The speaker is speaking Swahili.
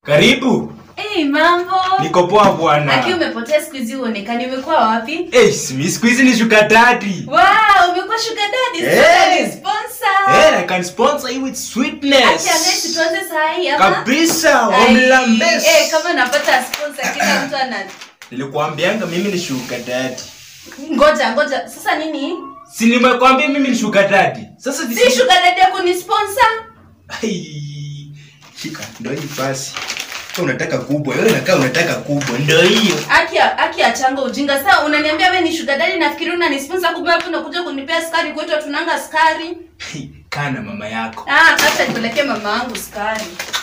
Karibu. Hey, mambo. Niko poa bwana. Aki umepotea siku hizi uonekani umekuwa wapi? Eh, simi siku hizi ni sugar daddy. Wow, umekuwa sugar daddy. Hey. Hey. Sponsor. Eh, I can sponsor you with Aki sweetness. anesi tuanze saa hii ama? Kabisa, Ai, wamlambes. Eh, kama napata sponsor kila mtu ana Nilikwambianga mimi ni sugar daddy. Ngoja, ngoja. Sasa nini? Si nimekwambia mimi ni sugar daddy. Sasa Si sugar daddy yako ni sponsor? Ai, Shika, ndio hii basi. Kama unataka kubwa, wewe unakaa unataka kubwa, ndio hiyo. Aki aki achanga ujinga. Sasa unaniambia wewe ni sugar daddy nafikiri una sponsor kumbe hapo unakuja kunipea sukari kwetu tunanga sukari. Hey, kaa na mama yako. Ah, acha nipelekee mama yangu sukari.